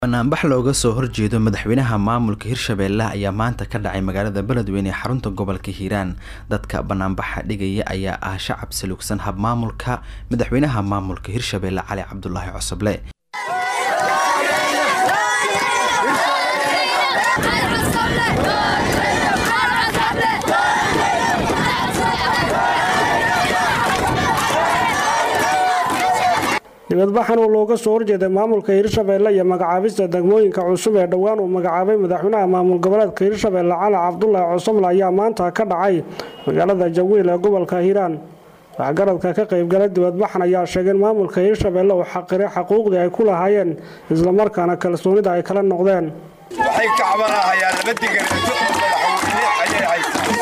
banaanbax looga soo horjeedo madaxweynaha maamulka hirshabeelle ayaa maanta ka dhacay magaalada beledweyne ee xarunta gobolka hiiraan dadka banaanbaxa dhigaya ayaa ah shacab saluugsan habmaamulka madaxweynaha maamulka hirshabeelle cali cabdulaahi cosoble dibadbaxan oo looga soo horjeeday maamulka hirshabeelle iyo magacaabista degmooyinka cusub ee dhowaan uu magacaabay madaxweynaha maamul goboleedka hirshabeelle cali cabdulaahi cosoble ayaa maanta ka dhacay magaalada jawiil ee gobolka hiiraan waxgaradka ka qaybgalay dibadbaxan ayaa sheegay in maamulka hirshabeelle uu xaqiray xaquuqdii ay ku lahaayeen islamarkaana kalsoonida ay kala noqdeen waxay ka cabanahayaan laba digareeto madaxweyne ayay haystaan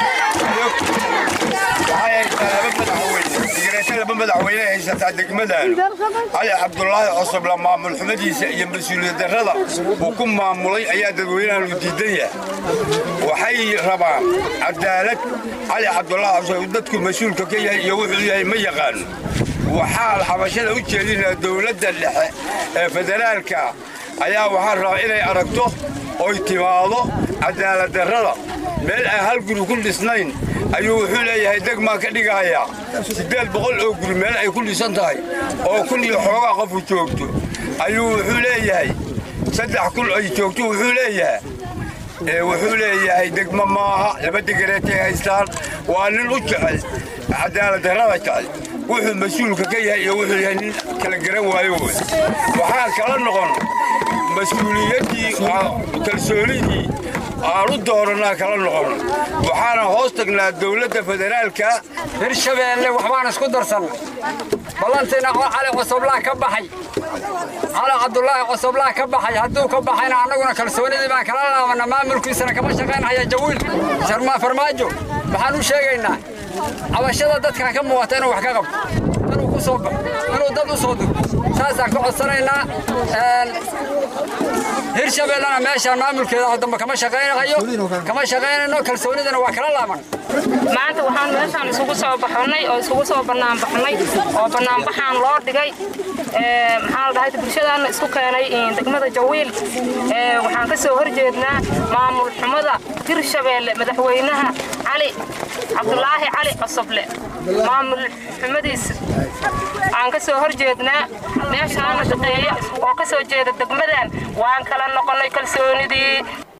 waxay haystaa laba madaxweyne digareeto laba madaxweyne ay haysataa degmadan cali cabdulaahi cosoble maamul xumadiisa iyo mas-uuliyad darrada uu ku maamulay ayaa dadweynahan u diidan yahay waxay rabaan cadaalad cali cabdulaahi cosoble dadku mas-uulka ka yahay iyo wuxuu yahay ma yaqaano waxaa xabashada u jeedinaa dowladda dhexe ee federaalka ayaa waxaa rabaa inay aragto oy timaado cadaalad darrada meel aan hal guri ku dhisnayn ayuu wuxuu leeyahay degmaa ka dhigahayaa siddeed boqol oo guri meel ay ku dhisan tahay oo kun iyo xoogaa qofu joogto ayuu wuxuu leeyahay saddex kun ay joogto wuxuu leeyahay wuxuu leeyahay degmo maaha laba degareetay haystaan waa nin u jecel cadaalad darrada jecel wuxuu mas-uulka ka yahay iyo wuxuu yahay nin kala garan waayo wey waxaan kala noqon mas-uuliyaddii kalsoonidii aan u doorannaa kala noqon waxaana hoos tagnaa dowladda federaalka hirshabeelle waxbaan isku darsannay ballantiina cali cosoblaa ka baxay cali cabdulaahi cosoblaa ka baxay hadduu ka baxayna annaguna kalsoonidii baan kala laabanna maamulkiisana kama shaqaynhaya jawiil sharmaa farmaajo waxaan u sheegaynaa cabashada dadkan ka muuqata inuu wax ka qabto inuu ku soo baxo inuu dad u soo dego saasaan ka codsanaynaa hirshabeellena meeshaan maamulkeeda dambe kama shaqaynayo kama shaqaynayno kalsoonidana waa kala laaban maanta waxaan meeshaan isugu soo baxnay oo isugu soo banaanbaxnay oo banaanbaxaan loo dhigay maxaa la dhahay bulshadaana isku keenay degmada jawiil waxaan ka soo horjeednaa maamul xumada hirshabeelle madaxweynaha cali cabdulaahi cali cosoble maamul xumadiisa aan ka soo horjeednaa meeshaana shaqeeya oo ka soo jeeda degmadan waan kala noqonnay kalsoonidii